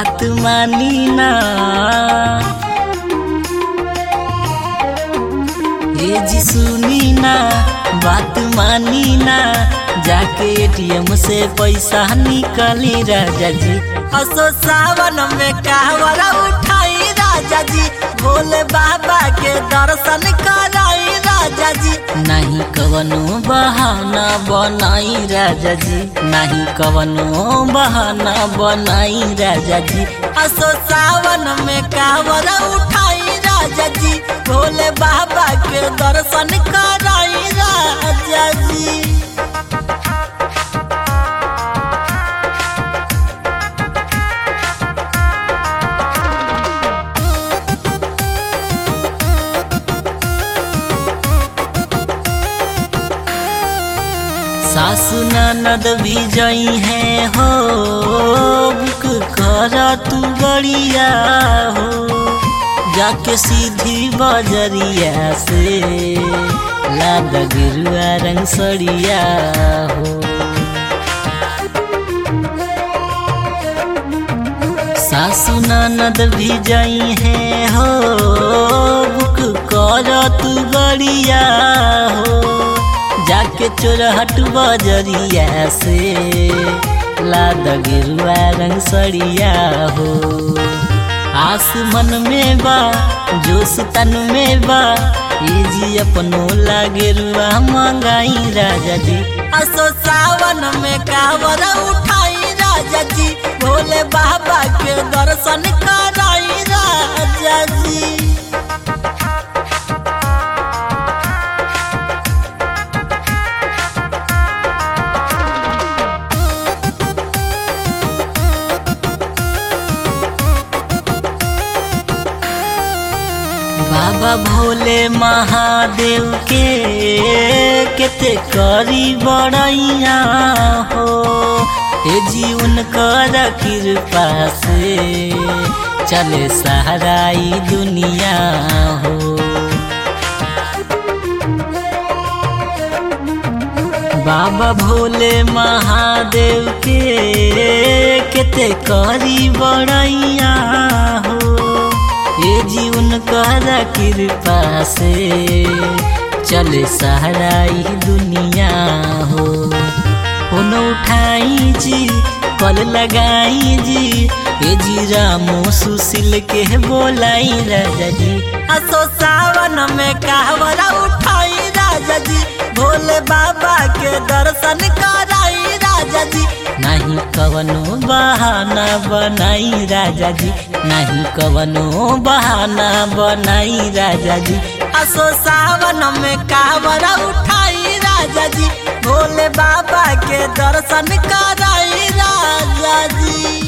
बात मानी ना ये जी सुनी ना बात मानी ना जाके एटीएम से पैसा निकली राजा जी असो सावन में कहवरा उठाई राजा जी भोले बाबा के दर्शन कराई राजा जी नहीं कवनो बहाना बनाई राजा जी नहीं कवनो बहाना बनाई राजा जी असो सावन में कहवरा उठाई राजा जी भोले बाबा के दर्शन कराई राजा जी सासु ननद भी जई है हो बुक कर तू बड़िया हो जाके सीधी बजरिया से लाद गिरुआ रंग सड़िया हो सासु ननद भी जई है हो बुक कर तू बड़िया हो जाके चोरहट बजरिया से लाद गिरुआ रंग सड़िया हो आस मन में बा जोश तन में बा ये जी अपनो लागे रुआ मंगाई राजा जी असो सावन में कावर उठाई राजा जी भोले बाबा के दर्शन कराई राजा जी बाबा भोले महादेव के केते करी बड़ैया हो ए जीवन कर कृपा से चले सहाराई दुनिया हो बाबा भोले महादेव के केते करी बड़ैया हो ये जीवन कर कृपा से चले सहाराई दुनिया हो फोन उठाई जी कल लगाई जी ए जी रामो सुशील के बोलाई राजा जी असो सावन में कहवरा उठाई राजा जी भोले बाबा के दर्शन कराई राजा जी नहीं कवनो बहाना बनाई राजा जी नहीं कवनो बहाना बनाई राजा जी असो सावन में कावरा उठाई राजा जी भोले बाबा के दर्शन कराई राजा जी